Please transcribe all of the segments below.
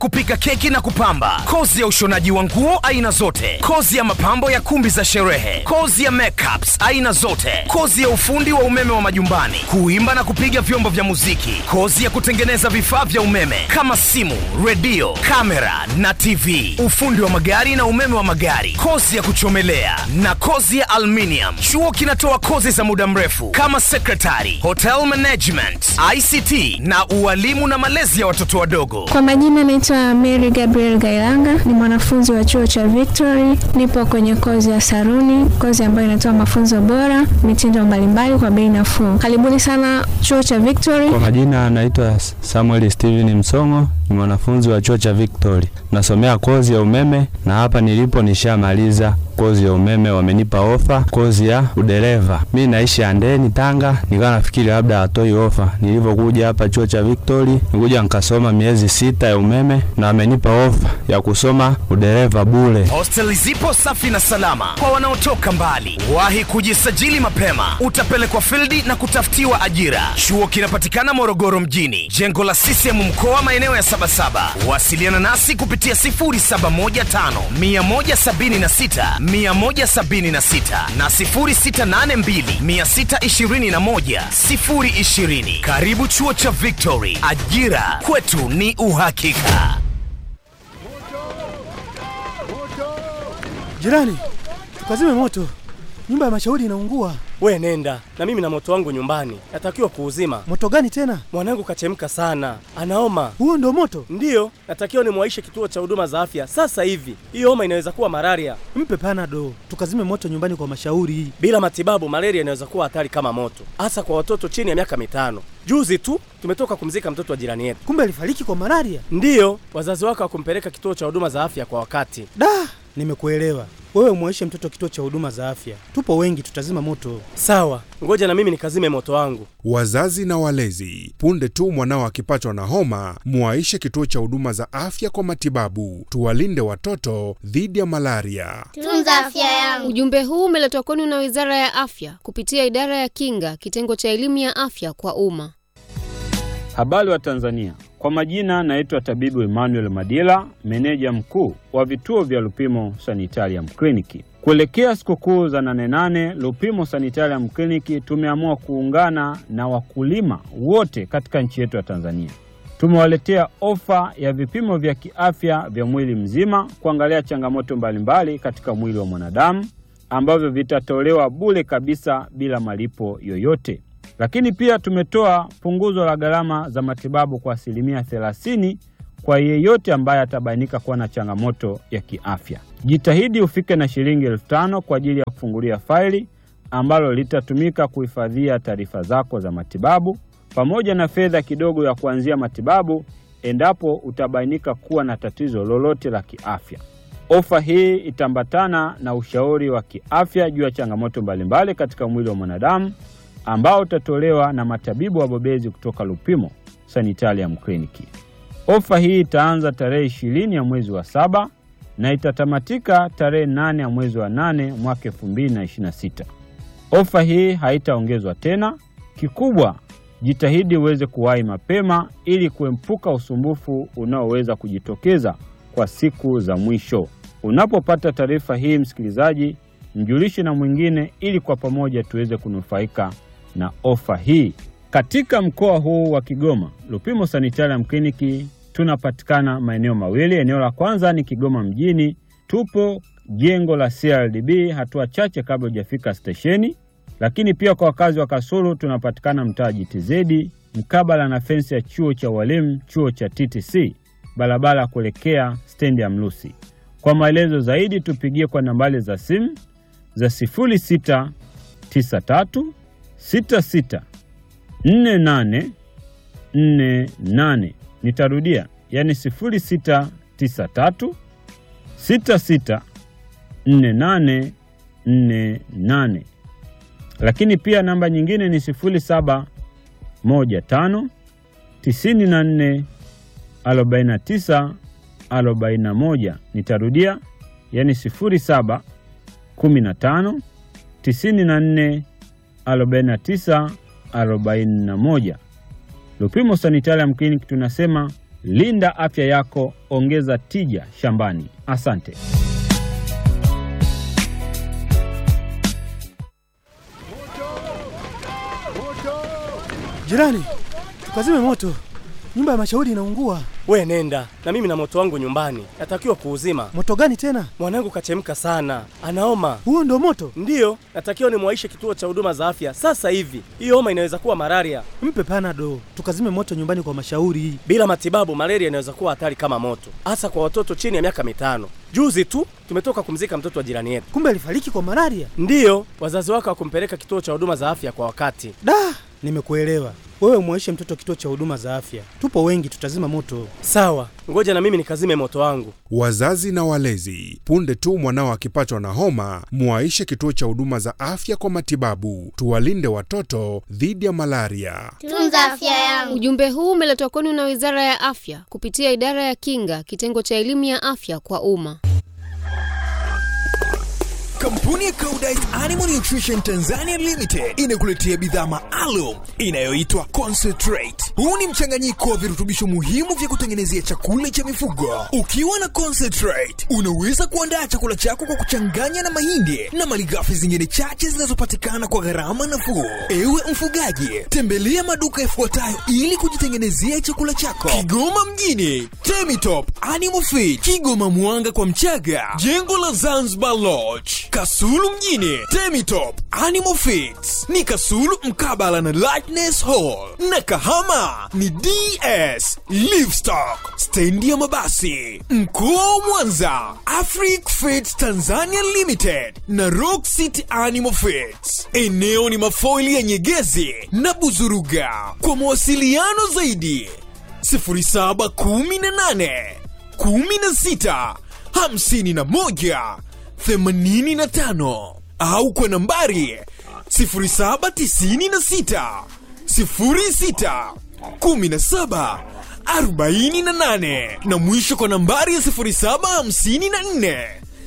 kupika keki na kupamba, kozi ya ushonaji wa nguo aina zote, kozi ya mapambo ya kumbi za sherehe, kozi ya makeups aina zote, kozi ya ufundi wa umeme wa majumbani, kuimba na kupiga vyombo vya muziki, kozi ya kutengeneza vifaa vya umeme kama simu, redio, kamera na TV, ufundi wa magari na umeme wa magari, kozi ya kuchomelea na kozi ya aluminium. Chuo kinatoa kozi za muda mrefu kama secretary, hotel management, ICT na ualimu na malezi ya watoto wadogo. Kwa majina naitwa Mary Gabriel Gailanga, ni mwanafunzi wa chuo cha Victory. Nipo kwenye kozi ya saruni, kozi ambayo inatoa mafunzo bora, mitindo mbalimbali kwa bei nafuu. Karibuni sana chuo cha Victory. Kwa majina anaitwa Samuel Steven Msongo, ni mwanafunzi wa chuo cha Victory, nasomea kozi ya umeme na hapa nilipo nishamaliza kozi ya umeme, wamenipa ofa kozi ya udereva. Mi naishi Andeni, Tanga, nikawa nafikiri labda hatoi ofa. Nilivyokuja hapa chuo cha Victory, nikuja nikasoma miezi sita ya umeme na wamenipa ofa ya kusoma udereva bure. Hosteli zipo safi na salama kwa wanaotoka mbali. Wahi kujisajili mapema, utapelekwa fildi na kutafutiwa ajira. Chuo kinapatikana Morogoro mjini, jengo la CCM mkoa, maeneo ya Sabasaba. Wasiliana nasi kupitia 0715 176 176 na 0682 621 020. Karibu chuo cha Victory, ajira kwetu ni uhakika. Jirani, tukazime moto, nyumba ya mashauri inaungua. We nenda na mimi na moto wangu nyumbani, natakiwa kuuzima. Moto gani tena? Mwanangu kachemka sana, anaoma. Huo ndo moto? Ndiyo, natakiwa nimwaishe kituo cha huduma za afya sasa hivi. Hiyo homa inaweza kuwa malaria. Mpe panado, tukazime moto nyumbani kwa mashauri. Bila matibabu, malaria inaweza kuwa hatari kama moto, hasa kwa watoto chini ya miaka mitano. Juzi tu tumetoka kumzika mtoto wa jirani yetu. Kumbe alifariki kwa malaria? Ndiyo, wazazi wake hawakumpeleka kituo cha huduma za afya kwa wakati. Da, nimekuelewa. Wewe umwaishe mtoto kituo cha huduma za afya, tupo wengi, tutazima moto. Sawa, ngoja na mimi nikazime moto wangu. Wazazi na walezi, punde tu mwanao akipatwa na homa, mwaishe kituo cha huduma za afya kwa matibabu. Tuwalinde watoto dhidi ya malaria. Tunza afya yangu. Ujumbe huu umeletwa kwenu na Wizara ya Afya kupitia Idara ya Kinga, kitengo cha elimu ya afya kwa umma. Habari wa Tanzania, kwa majina naitwa tabibu Emmanuel Madila, meneja mkuu wa vituo vya Lupimo Sanitarium Kliniki. Kuelekea sikukuu za nane nane, Lupimo Sanitarium Kliniki tumeamua kuungana na wakulima wote katika nchi yetu ya Tanzania. Tumewaletea ofa ya vipimo vya kiafya vya mwili mzima kuangalia changamoto mbalimbali katika mwili wa mwanadamu ambavyo vitatolewa bure kabisa bila malipo yoyote. Lakini pia tumetoa punguzo la gharama za matibabu kwa asilimia thelathini kwa yeyote ambaye atabainika kuwa na changamoto ya kiafya. Jitahidi ufike na shilingi elfu tano kwa ajili ya kufungulia faili ambalo litatumika kuhifadhia taarifa zako za matibabu pamoja na fedha kidogo ya kuanzia matibabu endapo utabainika kuwa na tatizo lolote la kiafya. Ofa hii itaambatana na ushauri wa kiafya juu ya changamoto mbalimbali katika mwili wa mwanadamu ambao utatolewa na matabibu wabobezi kutoka Lupimo Sanitarium Kliniki. Ofa hii itaanza tarehe ishirini ya mwezi wa saba na itatamatika tarehe nane ya mwezi wa nane mwaka elfu mbili na ishirini na sita. Ofa hii haitaongezwa tena. Kikubwa, jitahidi uweze kuwahi mapema ili kuepuka usumbufu unaoweza kujitokeza kwa siku za mwisho. Unapopata taarifa hii, msikilizaji, mjulishe na mwingine ili kwa pamoja tuweze kunufaika na ofa hii. Katika mkoa huu wa Kigoma, Lupimo Sanitarium Kliniki tunapatikana maeneo mawili. Eneo la kwanza ni Kigoma mjini, tupo jengo la CRDB hatua chache kabla hujafika stesheni. Lakini pia kwa wakazi wa Kasulu tunapatikana mtaa GTZ mkabala na fensi ya chuo cha walimu, chuo cha TTC, barabara kuelekea stendi ya Mlusi. Kwa maelezo zaidi tupigie kwa nambari za simu za 0693 66 48 48. Nitarudia, yani 0693 66 48 48. Lakini pia namba nyingine ni 0715 94 49 41. Nitarudia, yani 07 15 94 49 41. Lupimo Sanitarium Clinic tunasema Linda afya yako, ongeza tija shambani. Asante. Jirani, tukazime moto, nyumba ya mashauri inaungua. We nenda na mimi na moto wangu nyumbani, natakiwa kuuzima. Moto gani tena? Mwanangu kachemka sana, anaoma. Huo ndo moto? Ndiyo, natakiwa nimwaishe kituo cha huduma za afya sasa hivi. Hiyo homa inaweza kuwa malaria. Mpe panado, tukazime moto nyumbani kwa mashauri. Bila matibabu, malaria inaweza kuwa hatari kama moto, hasa kwa watoto chini ya miaka mitano. Juzi tu tumetoka kumzika mtoto wa jirani yetu. Kumbe alifariki kwa malaria. Ndiyo, wazazi wake hawakumpeleka kituo cha huduma za afya kwa wakati. Da, nimekuelewa. Wewe mwaishe mtoto kituo cha huduma za afya, tupo wengi, tutazima moto. Sawa, ngoja na mimi nikazime moto wangu. Wazazi na walezi, punde tu mwanao akipatwa na homa, mwaishe kituo cha huduma za afya kwa matibabu. Tuwalinde watoto dhidi ya malaria. Tunza afya yangu. Ujumbe huu umeletwa kwenu na Wizara ya Afya kupitia Idara ya Kinga, kitengo cha elimu ya afya kwa umma. Kampuni ya Koudijt Animal Nutrition Tanzania Limited inakuletea bidhaa maalum inayoitwa Concentrate. Huu ni mchanganyiko wa virutubisho muhimu vya kutengenezea chakula cha mifugo. Ukiwa na Concentrate, unaweza kuandaa chakula chako kwa kuchanganya na mahindi na malighafi zingine chache zinazopatikana kwa gharama nafuu. Ewe mfugaji, tembelea maduka yafuatayo ili kujitengenezea chakula chako: Kigoma mjini, Temitop Animal Feed, Kigoma Mwanga kwa Mchaga, jengo la Zanzibar Lodge, Kasulu mjini, Temitop Animal Feeds ni Kasulu mkabala na Lightness Hall, na Kahama ni DS Livestock, stendi ya mabasi. Mkoa wa Mwanza, Afric Feeds Tanzania Limited na Rock City Animal Feeds. Eneo ni mafoili ya Nyegezi na Buzuruga. Kwa mawasiliano zaidi 0718 16 51 85 au kwa nambari 0796 06 17 48 na mwisho kwa nambari ya 0754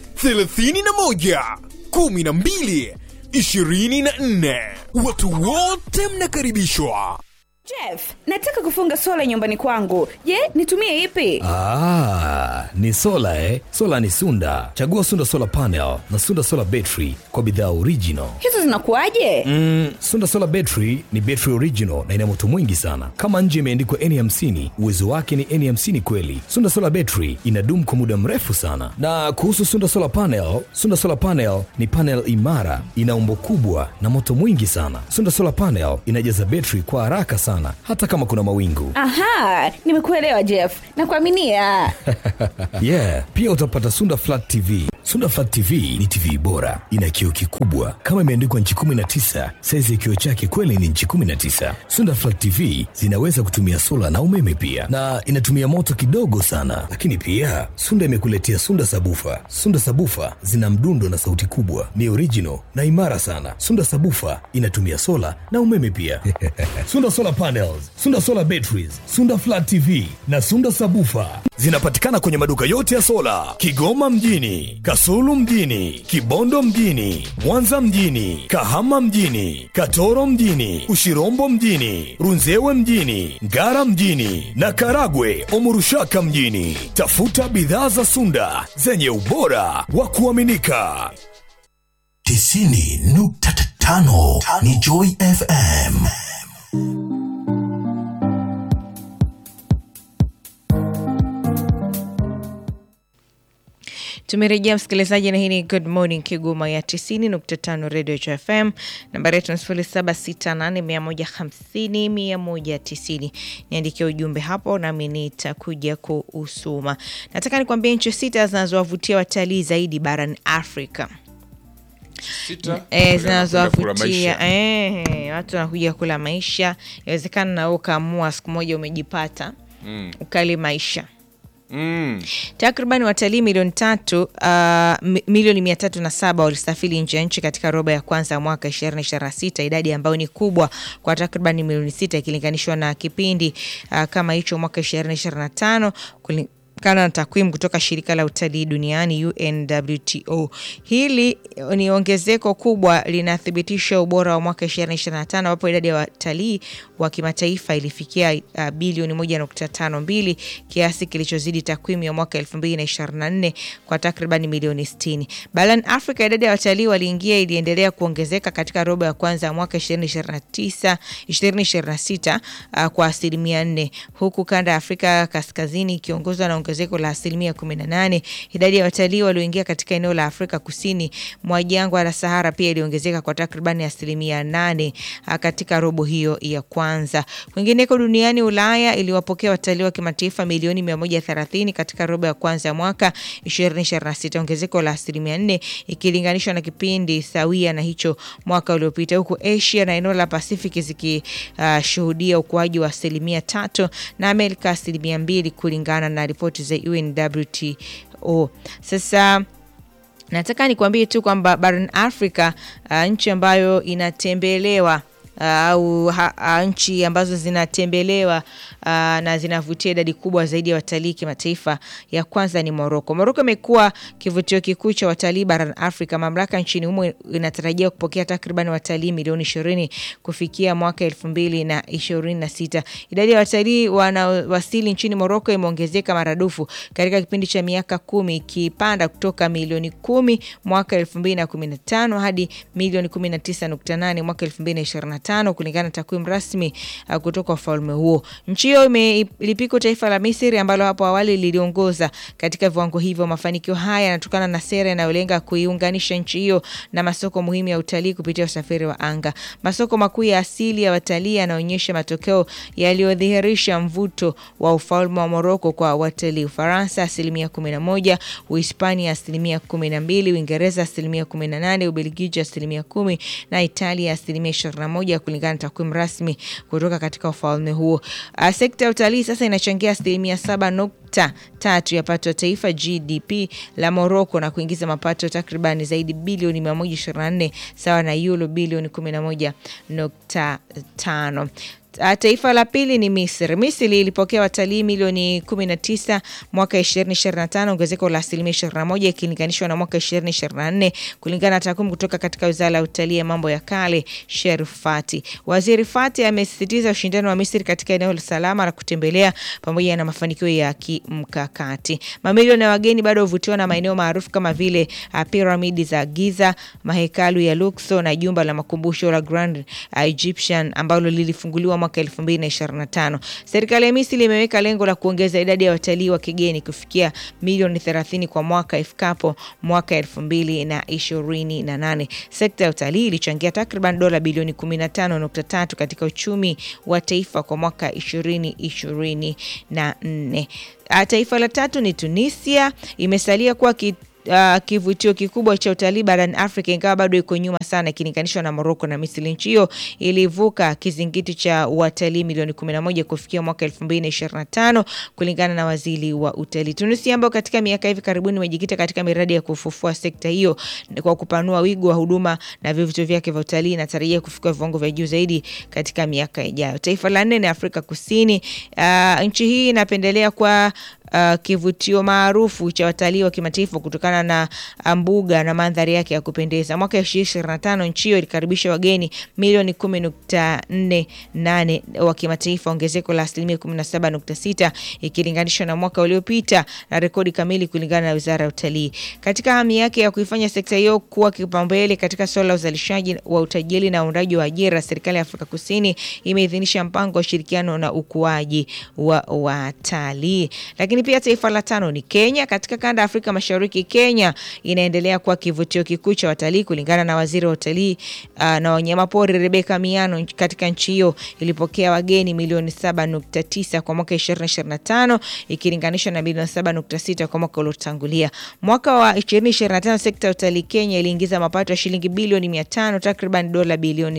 31 12 24. Watu wote mnakaribishwa. Jeff, nataka kufunga sola nyumbani kwangu. Je, nitumie ipi? Ah, ni sola eh? Sola ni Sunda. Chagua Sunda Solar Panel na Sunda Solar Battery kwa bidhaa original. Hizo zinakuwaje? Mm, Sunda Solar Battery ni battery original na ina moto mwingi sana. Kama nje imeandikwa N50, uwezo wake ni N50 kweli. Sunda Solar Battery inadumu kwa muda mrefu sana. Na kuhusu Sunda Solar Panel, Sunda Solar Panel ni panel imara, ina umbo kubwa na moto mwingi sana. Sunda Solar Panel inajaza battery kwa haraka sana hata kama kuna mawingu. Aha, nimekuelewa Jeff. Nakuaminia. yeah, pia utapata Sunda Flat TV. Sunda Flat TV ni TV bora, ina kioo kikubwa kama imeandikwa nchi 19. Saizi ya kioo chake kweli ni nchi 19. Sunda Flat TV zinaweza kutumia sola na umeme pia, na inatumia moto kidogo sana. Lakini pia Sunda imekuletea Sunda Sabufa. Sunda Sabufa zina mdundo na sauti kubwa, ni original na imara sana. Sunda Sabufa inatumia sola na umeme pia. Sunda Solar Panels, Sunda Solar Batteries, Sunda Flat TV na Sunda Sabufa zinapatikana kwenye maduka yote ya sola Kigoma mjini, Kasulu mjini, Kibondo mjini, Mwanza mjini, Kahama mjini, Katoro mjini, Ushirombo mjini, Runzewe mjini, Ngara mjini na Karagwe Omurushaka mjini. Tafuta bidhaa za Sunda zenye ubora wa kuaminika. tisini nukta tano ni Joy FM. Tumerejea msikilizaji, na hii ni Good Morning Kigoma ya 90.5 Radio FM. Nambari yetu ni 0768150190. Niandikia ujumbe hapo nami nitakuja kuusoma. Nataka nikwambie nchi sita zinazowavutia watalii zaidi barani Afrika. Sita, Eh, wanakwenda kula zinazowavutia maisha. eh, watu wanakuja kula maisha. Inawezekana na wewe ukaamua siku moja umejipata Mm. ukali maisha Mm. Takriban watalii milioni tatu uh, mi- milioni mia tatu na saba walisafiri nje ya nchi katika robo ya kwanza ya mwaka ishirini ishirini na sita, idadi ambayo ni kubwa kwa takriban milioni sita ikilinganishwa na kipindi uh, kama hicho mwaka ishirini ishirini na tano kutokana na takwimu kutoka shirika la utalii duniani UNWTO. Hili ni ongezeko kubwa linathibitisha ubora wa mwaka 2025 ambapo idadi ya watalii wa kimataifa ilifikia uh, bilioni 1.52 kiasi kilichozidi takwimu ya mwaka 2024 kwa takriban milioni 60. Barani Afrika idadi ya watalii waliingia iliendelea kuongezeka katika robo ya kwanza ya mwaka 2029 2026 uh, kwa asilimia 4 huku kanda ya Afrika kaskazini ikiongozwa na ongezeko la asilimia 18. Idadi ya watalii walioingia katika eneo la Afrika kusini mwa jangwa la Sahara pia iliongezeka kwa takribani asilimia 8 uh, katika robo hiyo ya kwanza. Kwingineko duniani, Ulaya iliwapokea watalii wa kimataifa milioni 130 katika robo ya kwanza ya mwaka 2026, ongezeko la asilimia 4 ikilinganishwa na kipindi sawia na hicho mwaka uliopita, huku Asia na eneo la Pacific zikishuhudia uh, ukuaji wa asilimia tatu na Amerika asilimia mbili kulingana na ripoti za UNWTO. Sasa nataka nikwambie tu kwamba barani Afrika uh, nchi ambayo inatembelewa au uh, uh, nchi ambazo zinatembelewa uh, na zinavutia idadi kubwa zaidi ya watalii kimataifa, ya kwanza ni Moroko. Moroko imekuwa kivutio kikuu cha watalii barani Afrika. Mamlaka nchini humo inatarajia kupokea takriban watalii milioni ishirini kufikia mwaka elfu mbili na ishirini na sita. Idadi ya watalii wanaowasili nchini Moroko imeongezeka maradufu katika kipindi cha miaka kumi ikipanda kutoka milioni kumi mwaka elfu mbili na kumi na tano hadi milioni kumi na tisa nukta nane mwaka elfu mbili na ishirini na tano kulingana na takwimu rasmi uh, kutoka ufalme huo. Nchi hiyo imelipika taifa la Misri ambalo hapo awali liliongoza katika viwango hivyo. Mafanikio haya yanatokana na sera inayolenga kuiunganisha nchi hiyo na masoko muhimu ya utalii kupitia usafiri wa anga. Masoko makuu ya asili ya watalii yanaonyesha matokeo yaliyodhihirisha mvuto wa ufalme wa Moroko kwa watalii: Ufaransa asilimia kumi na moja, Uhispania asilimia kumi na mbili, Uingereza asilimia kumi na nane, Ubelgiji asilimia kumi na Italia asilimia ishirini na moja kulingana na takwimu rasmi kutoka katika ufalme huo. Uh, sekta ya utalii sasa inachangia asilimia saba nukta tatu ya pato ya taifa GDP la Morocco na kuingiza mapato takribani zaidi bilioni 124 sawa na euro bilioni 11.5. Taifa la pili ni Misri. Misri ilipokea watalii milioni 19 mwaka 2025, ongezeko la asilimia 21 ikilinganishwa na mwaka 2024 kulingana na takwimu kutoka katika Wizara ya Utalii ya mambo ya kale Sherif Fati. Waziri Fati amesisitiza ushindani wa Misri katika eneo la salama la kutembelea pamoja na mafanikio ya kimkakati. Mamilioni ya wageni bado huvutiwa na maeneo maarufu kama vile piramidi za Giza, mahekalu ya Luxor na jumba la makumbusho la Grand Egyptian ambalo lilifunguliwa mwaka 2025. Serikali ya Misri imeweka lengo la kuongeza idadi ya watalii wa kigeni kufikia milioni 30 kwa mwaka ifikapo mwaka 2028. Sekta ya utalii ilichangia takriban dola bilioni 15.3 katika uchumi wa taifa kwa mwaka 2024. Taifa la tatu ni Tunisia, imesalia kuwa ki Uh, kivutio kikubwa cha utalii barani Afrika ingawa bado iko nyuma sana ikilinganishwa na Morocco na Misri. Nchi hiyo ilivuka kizingiti cha watalii milioni 11 kufikia mwaka 2025 kulingana na waziri wa utalii. Tunisia ambayo katika miaka hivi karibuni imejikita katika miradi ya kufufua sekta hiyo kwa kupanua wigo wa huduma na vivutio vyake vya utalii inatarajia kufikia viwango vya juu zaidi katika miaka ijayo. Taifa la nne ni Afrika Kusini. Uh, nchi hii inapendelea kwa Uh, kivutio maarufu cha watalii wa kimataifa kutokana na mbuga na mandhari yake ya kupendeza. Mwaka 2025 nchi hiyo ilikaribisha wageni milioni 10.48 wa kimataifa, ongezeko la asilimia 17.6 ikilinganishwa na mwaka uliopita na rekodi kamili kulingana na Wizara ya Utalii. Katika hamu yake ya kuifanya sekta hiyo kuwa kipaumbele katika suala la uzalishaji wa utajiri na uundaji wa ajira, serikali ya Afrika Kusini imeidhinisha mpango wa ushirikiano na ukuaji wa watalii. Lakini pia taifa la tano ni Kenya. Katika kanda ya Afrika Mashariki, Kenya inaendelea kuwa kivutio kikuu cha watalii kulingana na waziri wa utalii uh, na wanyamapori Rebeka Miano. Katika nchi hiyo ilipokea wageni milioni 7.9 kwa mwaka 2025 ikilinganishwa na milioni 7.6 kwa mwaka uliotangulia. Mwaka wa 2025 sekta ya utalii Kenya iliingiza mapato ya shilingi bilioni 500 takriban dola bilioni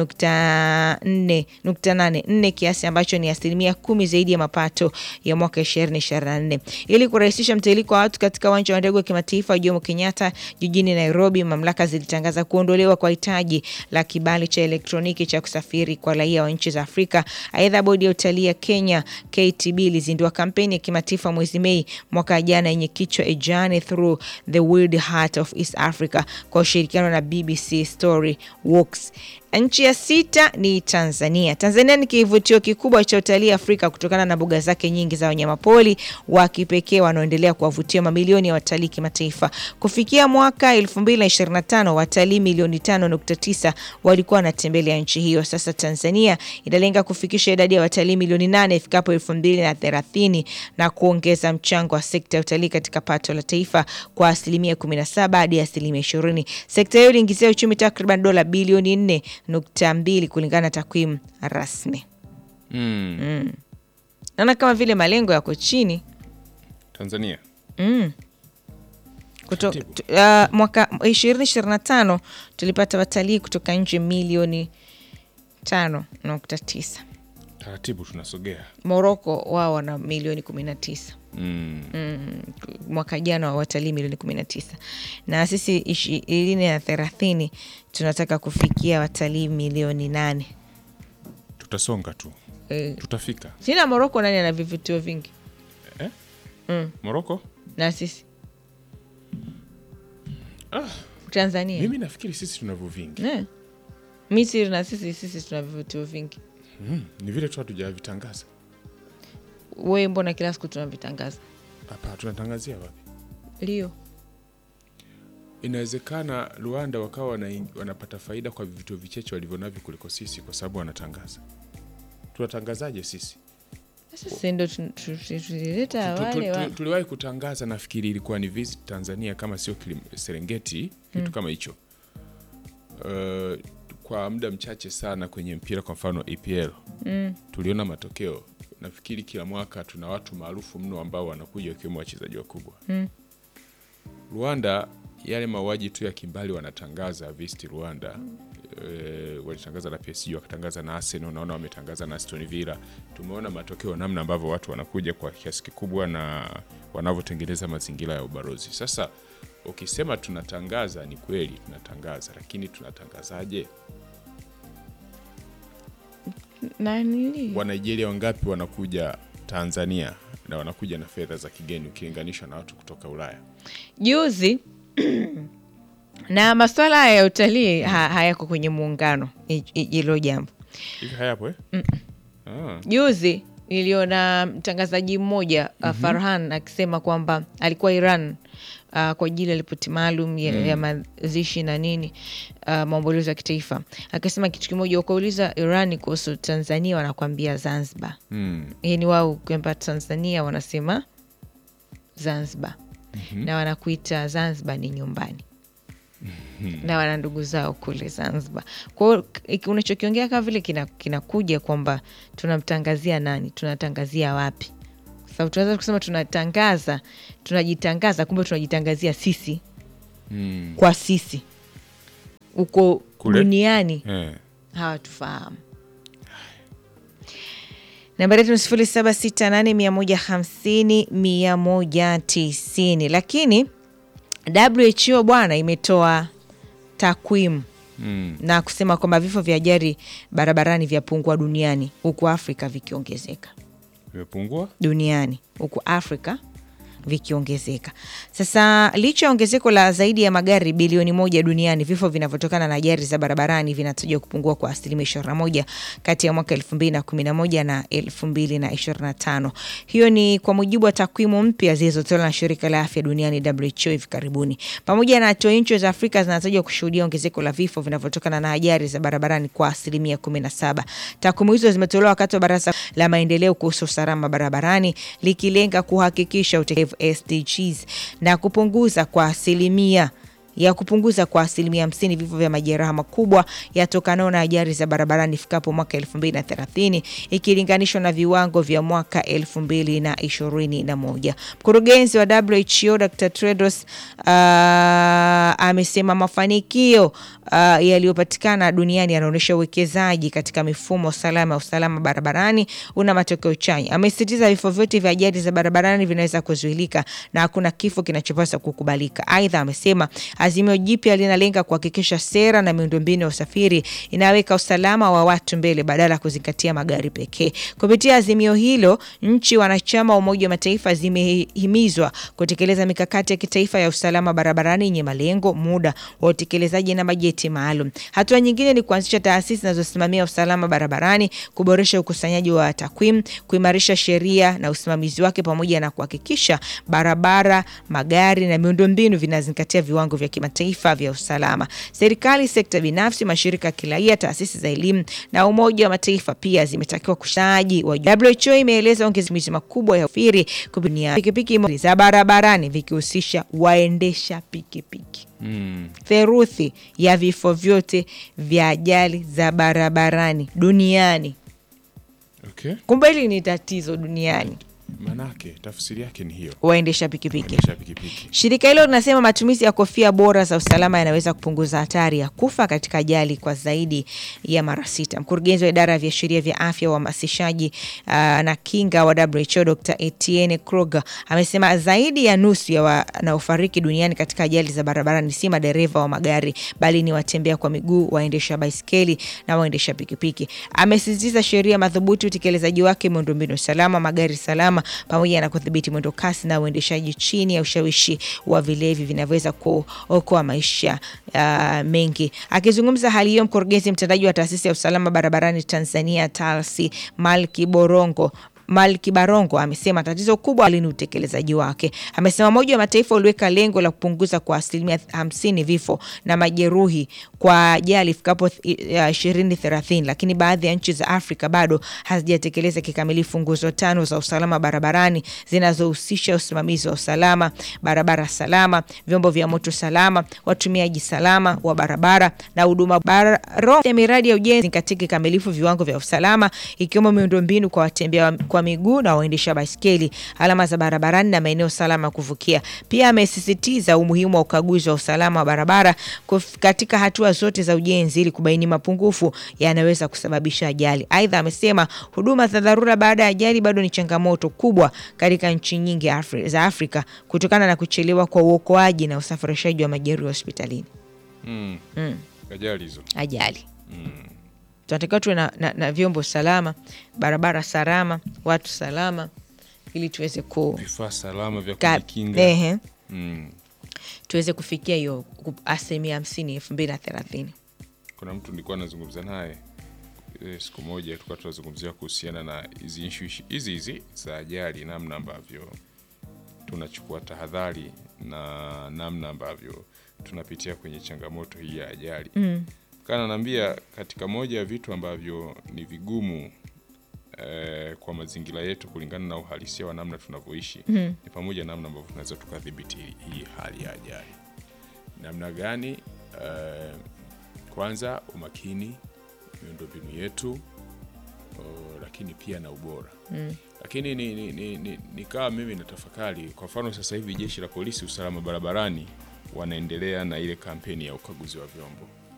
3.84 kiasi ambacho ni asilimia kumi zaidi ya mapato ya mwaka 2024. Ili kurahisisha mtiririko wa watu katika uwanja wa ndege wa kimataifa wa Jomo Kenyatta jijini Nairobi, mamlaka zilitangaza kuondolewa kwa hitaji la kibali cha elektroniki cha kusafiri kwa raia wa nchi za Afrika. Aidha, bodi ya utalii ya Kenya KTB ilizindua kampeni ya kimataifa mwezi Mei mwaka jana yenye kichwa A Journey Through the Wild Heart of East Africa kwa ushirikiano na BBC Story Walks. Nchi ya sita ni Tanzania. Tanzania ni kivutio kikubwa cha utalii Afrika kutokana na mbuga zake nyingi za wanyamapori wa kipekee wanaoendelea kuwavutia mamilioni ya watalii kimataifa. Kufikia mwaka 2025 watalii milioni 5.9 walikuwa wanatembelea nchi hiyo. Sasa Tanzania inalenga kufikisha idadi ya watalii milioni 8 ifikapo 2030 na kuongeza mchango wa sekta ya utalii katika pato la taifa kwa asilimia 17 hadi asilimia 20. Sekta hiyo iliingizia uchumi takriban dola bilioni 4 nukta mbili kulingana na takwimu rasmi. Mm. Mm. Naona kama vile malengo yako chini Tanzania mm. Kuto, tu, uh, mwaka ishirini ishirini na tano tulipata watalii kutoka nje milioni tano nukta tisa. taratibu tunasogea. Moroko wao wana milioni kumi na tisa. Mm. Mm, mwaka jana wa watalii milioni kumi na tisa na sisi ishirini na thelathini tunataka kufikia watalii milioni nane. Tutasonga tu Eh, tutafika. sina Moroko nani ana vivutio vingi Eh? mm. Moroko na sisi ah, Tanzania mimi nafikiri sisi tunavyo vingi eh. Misri na sisi sisi tuna vivutio vingi. mm. ni vile tu hatujavitangaza. We mbona kila siku tunavitangaza? Hapa tunatangazia wapi? Lio Inawezekana Rwanda wakawa wana, wanapata faida kwa vivutio vicheche walivyonavyo kuliko sisi, kwa sababu wanatangaza. Tunatangazaje sisi? sasa ndo tu- tu- tu- tulileta Tu- tu- wale tu- wa tuliwahi kutangaza, nafikiri ilikuwa ni Visit Tanzania kama sio Kilim- Serengeti, kitu Mm. kama hicho uh, kwa muda mchache sana kwenye mpira, kwa mfano EPL Mm. tuliona matokeo. Nafikiri kila mwaka tuna watu maarufu mno ambao wanakuja wakiwemo wachezaji wakubwa. Mm. Rwanda yale mauaji tu ya kimbali wanatangaza Visit Rwanda e, walitangaza na PSG wakatangaza na Arsenal, naona wametangaza na Aston Villa. Tumeona matokeo namna ambavyo watu wanakuja kwa kiasi kikubwa na wanavyotengeneza mazingira ya ubalozi. Sasa ukisema tunatangaza, ni kweli tunatangaza, lakini tunatangazaje? na nini? wa Nigeria wangapi wanakuja Tanzania na wanakuja na fedha za kigeni ukilinganisha na watu kutoka Ulaya? Juzi na masuala haya ya utalii ha, hayako kwenye muungano hi- hi- hilo jambo. Hivi hayapo eh? Mm. Ah. Juzi niliona mtangazaji mmoja uh, Mhm. Farhan akisema kwamba alikuwa Iran uh, kwa ajili ya ripoti maalum ya, Mm. ya mazishi na nini uh, maombolezo ya kitaifa. Akasema kitu kimoja, ukauliza Iran kuhusu Tanzania wanakwambia Zanzibar. Mm. Yani wao kwamba Tanzania wanasema Zanzibar Mhm. na wanakuita Zanzibar ni nyumbani na wana ndugu zao kule Zanzibar. Kwa hiyo k- unachokiongea kama vile kina- kinakuja kwamba tunamtangazia nani, tunatangazia wapi? Kwa sababu tunaweza kusema tunatangaza, tunajitangaza, kumbe tunajitangazia sisi Mm. kwa sisi, uko Kule? duniani Eh. hawatufahamu. Nambari yetu ni sifuri saba sita nane mia moja hamsini mia moja tisini. Lakini WHO bwana imetoa takwimu Mm. na kusema kwamba vifo vya ajali barabarani vyapungua duniani huku Afrika vikiongezeka Vimepungua? duniani huku Afrika vikiongezeka. Sasa licha ya ongezeko la zaidi ya magari bilioni moja duniani, vifo vinavyotokana na ajali za barabarani vinatajwa kupungua kwa asilimia ishirini na moja kati ya mwaka elfu mbili na kumi na moja na elfu mbili na ishirini na tano. Hiyo ni kwa mujibu wa takwimu mpya zilizotolewa na shirika la afya duniani WHO hivi karibuni. Pamoja na hatua, nchi za Afrika zinatajwa kushuhudia ongezeko la vifo vinavyotokana na ajali za barabarani kwa asilimia kumi na saba. Takwimu hizo zimetolewa wakati wa baraza la maendeleo kuhusu usalama barabarani likilenga kuhakikisha utekelevu SDGs na kupunguza kwa asilimia ya kupunguza kwa asilimia hamsini vifo vya majeraha makubwa yatokanayo na ajali za barabarani ifikapo mwaka 2030 ikilinganishwa na viwango vya mwaka 2021. Mkurugenzi wa WHO Dr. Tedros uh, amesema mafanikio uh, yaliyopatikana duniani yanaonyesha uwekezaji katika mifumo salama ya usalama barabarani una matokeo chanya. Amesisitiza vifo vyote vya ajali za barabarani vinaweza kuzuilika na hakuna kifo kinachopaswa kukubalika. Aidha, amesema azimio jipya linalenga kuhakikisha sera na miundombinu ya usafiri inaweka usalama wa watu mbele badala ya kuzingatia magari pekee. Kupitia azimio hilo, nchi wanachama wa Umoja wa Mataifa zimehimizwa kutekeleza mikakati ya kitaifa ya usalama barabarani yenye malengo, muda wa utekelezaji na bajeti maalum. Hatua nyingine ni kuanzisha taasisi zinazosimamia usalama barabarani, kuboresha ukusanyaji wa takwimu, kuimarisha sheria na usimamizi wake, pamoja na kuhakikisha barabara, magari na miundombinu vinazingatia viwango vya kimataifa vya usalama. Serikali, sekta binafsi, mashirika ya kiraia, taasisi za elimu na Umoja wa Mataifa pia zimetakiwa kushaji wa WHO imeeleza ongezimizi makubwa ya usafiri kupitia pikipiki za barabarani vikihusisha waendesha pikipiki. Mm. Theruthi ya vifo vyote vya ajali za barabarani duniani. Okay. Kumbe hili ni tatizo duniani, Manake tafsiri yake ni hiyo. waendesha pikipiki. Waendesha pikipiki. Shirika hilo linasema matumizi ya kofia bora za usalama yanaweza kupunguza hatari ya kufa katika ajali kwa zaidi ya mara sita. Mkurugenzi wa idara ya viashiria vya afya, uhamasishaji uh, na kinga wa WHO Dr. Etienne Kruger amesema zaidi ya nusu ya wanaofariki duniani katika ajali za barabarani si madereva wa magari bali ni watembea kwa miguu, waendesha baiskeli na waendesha pikipiki. Amesisitiza sheria madhubuti, utekelezaji wake, miundombinu salama, magari salama pamoja na kudhibiti mwendo kasi na uendeshaji chini ya ushawishi wa vilevi vinavyoweza kuokoa maisha uh, mengi. Akizungumza hali hiyo, mkurugenzi mtendaji wa taasisi ya usalama barabarani Tanzania TALSI Malki Borongo Malki Barongo amesema tatizo kubwa ni utekelezaji wake. Amesema Umoja wa Mataifa uliweka lengo la kupunguza kwa asilimia hamsini vifo na majeruhi kwa ajali ifikapo ishirini thelathini, lakini baadhi ya nchi za Afrika bado hazijatekeleza kikamilifu nguzo tano za usalama barabarani zinazohusisha usimamizi wa usalama, barabara salama, vyombo vya moto salama, watumiaji salama wa barabara na huduma baro ya miradi ya ujenzi katika kikamilifu viwango vya usalama ikiwemo miundombinu kwa watembea kwa miguu na waendesha baiskeli, alama za barabarani na maeneo salama ya kuvukia. Pia amesisitiza umuhimu wa ukaguzi wa usalama wa barabara kuf- katika hatua zote za ujenzi ili kubaini mapungufu yanaweza kusababisha ajali. Aidha, amesema huduma za dharura baada ya ajali bado ni changamoto kubwa katika nchi nyingi Afri za Afrika kutokana na kuchelewa kwa uokoaji na usafirishaji wa majeruhi hospitalini. Mm. Mm. Ajali hizo. Ajali Mm. tunatakiwa tuwe na, na, na vyombo salama, barabara salama, watu salama ili tuweze ku Vifaa salama vya Ka- kujikinga. ehe. Mm. tuweze kufikia hiyo ku- asilimia hamsini elfu mbili na thelathini. Kuna mtu nilikuwa nazungumza naye eh, siku moja tulikuwa tunazungumzia kuhusiana na hizi issue hizi hizi za ajali, namna ambavyo tunachukua tahadhari na namna ambavyo tunapitia kwenye changamoto hii ya ajali Mm. kana naambia katika moja ya vitu ambavyo ni vigumu eh, kwa mazingira yetu kulingana na uhalisia wa namna tunavyoishi Mm. ni pamoja na namna ambavyo tunaweza tukadhibiti hii hali ya ajali namna gani eh, kwanza umakini miundombinu yetu o, lakini pia na ubora Mm. lakini ni, ni, ni, ni, nikawa mimi natafakari kwa mfano sasa hivi jeshi la polisi usalama barabarani wanaendelea na ile kampeni ya ukaguzi wa vyombo